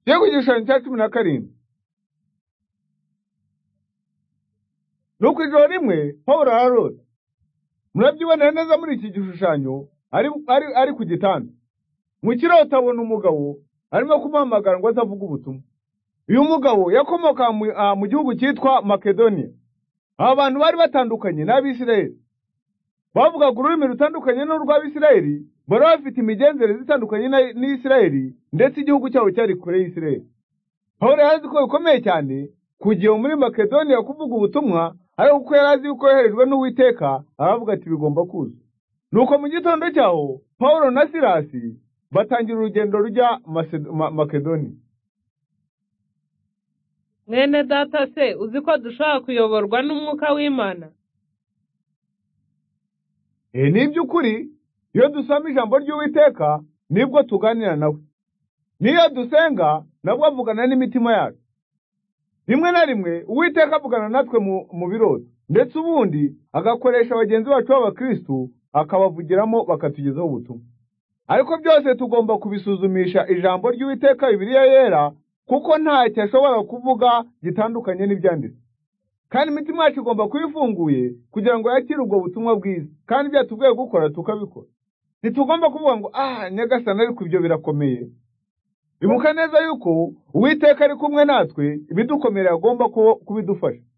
Giye ku gishushanyo cya cumi na karindwi nuko ijoro rimwe pawulo ararota murabyibonera neza muri iki gishushanyo ari ari ari ku gitanda mu kirota abona umugabo arimo kumuhamagara ngo atavuga ubutumwa uyu mugabo yakomoka mu ah, mu gihugu cyitwa makedoniya aba bantu bari batandukanye n'abisirayeli bavugaga ururimi rutandukanye n'urw'abisirayeli bari bafite imigenzereze itandukanye na- n'isirayeli ndetse igihugu cyabo cyari kure y'isirayeli pawulo yari azi ko bikomeye cyane kugira muri makedoniya kuvuga ubutumwa ariko kuko yari azi yuko yoherejwe n'uwiteka aravuga ati bigomba kuza nuko mu gitondo cyaho pawulo na silasi batangira urugendo rujya Macedo- Ma- makedoniya mwene data se uzi ko dushobora kuyoborwa n'umwuka w'imana E, ni iby'ukuri iyo dusoma ijambo ry'uwiteka nibwo tuganira nawe n'iyo dusenga nabwo avugana n'imitima yacu rimwe na rimwe uwiteka avugana natwe mu, mu birori ndetse ubundi agakoresha bagenzi bacu b'abakristu akabavugiramo bakatugezaho ubutumwa ariko byose tugomba kubisuzumisha ijambo ry'uwiteka bibiliya yera kuko ntacyo ashobora kuvuga gitandukanye n'ibyanditse kandi imitima yacu igomba kuba ifunguye kugira ngo yakire ubwo butumwa bwiza kandi byatubwiye gukora tukabikora ntitugomba kuvuga ngo ah nyagasani ariko ibyo birakomeye ibuka neza yuko uwiteka ari kumwe natwe ibidukomera agomba kubo- kubidufasha